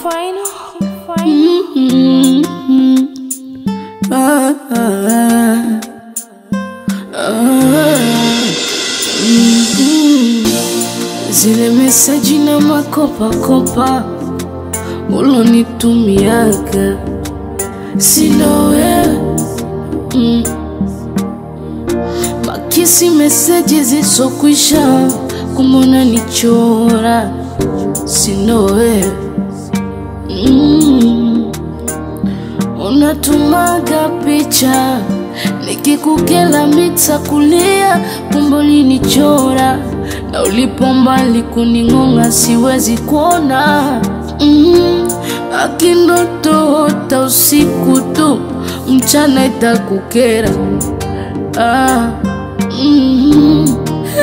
final, final. Mm-hmm. Ah, ah, ah. Mhm. Zile meseji na makopakopa ulonitumiaga sino wewe mm. Makisi meseji zisokwisha kumona nichora sino wewe mm. Unatumaga picha nikikukela mita kulia kumbe ulinichora na ulipo mbali kuning'ong'a siwezi kuona mm. Akindotoota usiku tu mchana itakukera ah. mm.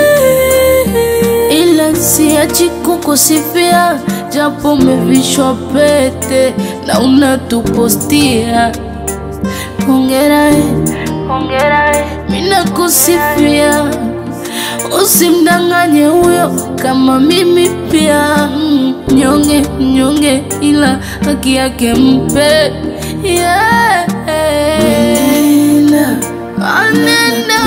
Ila siachi kukusifia japo umevishwa pete na unatupostia hongera eh, hongera eh, mina kusifia usimdanganye huyo kama mimi pia mm, nyonge nyonge ila haki yake mpe yeah. Nena, anena.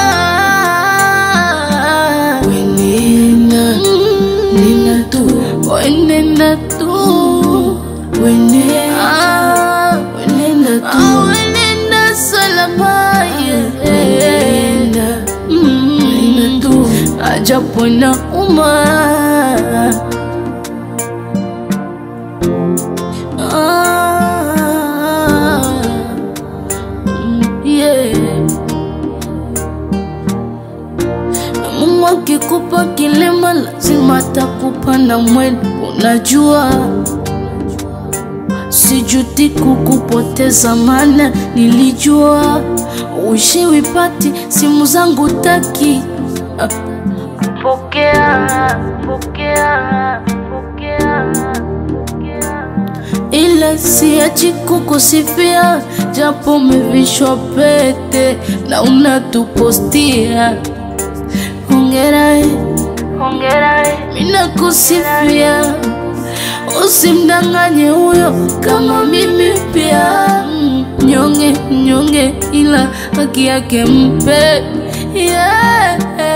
Wenena, nena tu, wenena tu, wenena, wenena tu, wenena salama, yeah. Wenena, wenena tu, ajapo na uma. Ah, mm, yeah. Na Mungu akikupa kilema lazima atakupa na mwendo. Unajua sijuti kukupoteza, mana nilijua uishiwi pati simu zangu taki Ah, pokea, pokea, pokea, pokea. Ila siachi kukusifia japo umevishwa pete na unatupostia hongera eh, hongera eh, mina kusifia usimdanganye huyo kama mimi pia Mm, nyonge nyonge ila haki yake mpe yeah.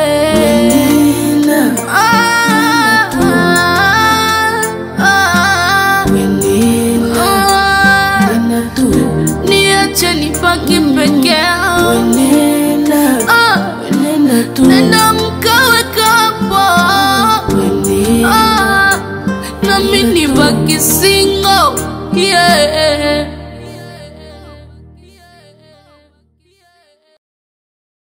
Ah, ah, ah. Ah, niache nipaki peke yangu Ah, nenda mkawe kapo Ah, nami nibaki single yeah.